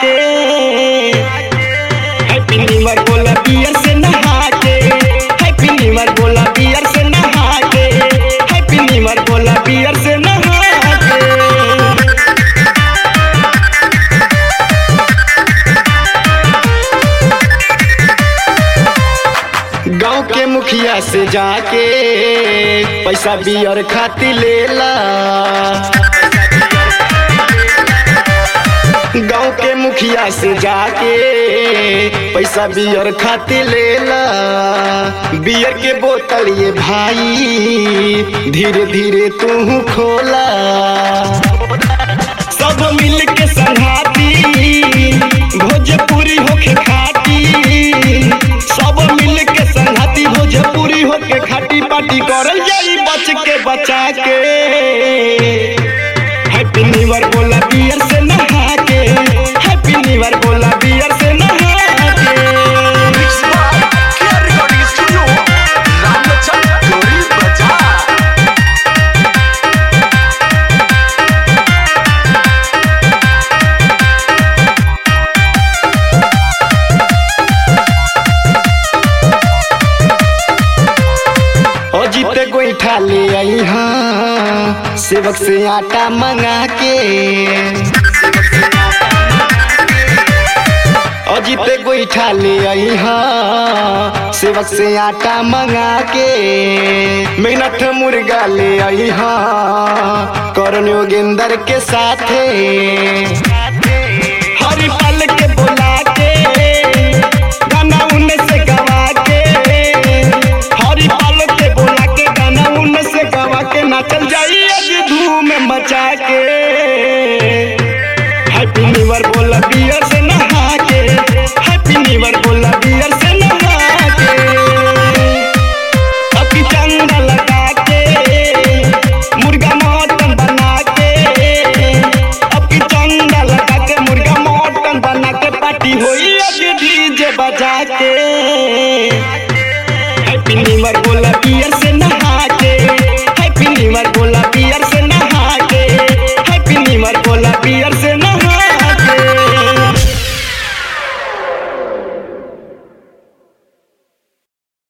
के happy new year बोला beer से नहा के हैप्पी न्यू ईयर बोला बियर से नहा के हैप्पी न्यू ईयर बोला बियर से नहा के गांव के मुखिया से जाके पैसा बियर खाती लेला गांव के मुखिया से जाके पैसा बियर खाती लेला बियर के बोतल ये भाई धीरे धीरे तू खोला सब मिल के संघाती भोजपुरी होके खाती सब मिल के संघाती भोजपुरी होके खाटी पाटी करल जाई बच के बचा के हैप्पी न्यू ईयर बोला बियर से नहा के हैप्पी न्यू ईयर बोला बियर से नहा के Mix by Care Recording Studio, Ramachandra Dori Bazaar. ओ जीते गोईठा ले आई हाँ सेवक से आटा मंगा के ओ जीते गोईठा ले आई हाँ सेवक से आटा मंगा के मेहनत मुर्गा ले आई हाँ करण योगेंद्र के साथे हरी पल के बुला के गाना उन्हें से गवा के हरी पल के बुला के गाना उन्हें से गवा के नाचल जाई आज धूम मचा के हैप्पी न्यू ईयर बोला बियर से नहा के हैप्पी न्यू ईयर बोला बियर से नहा के अभी चंदा लगा के मुर्गा मटन बना के अभी चंदा लगा के मुर्गा मटन बना के पार्टी होई आज डीजे बजा के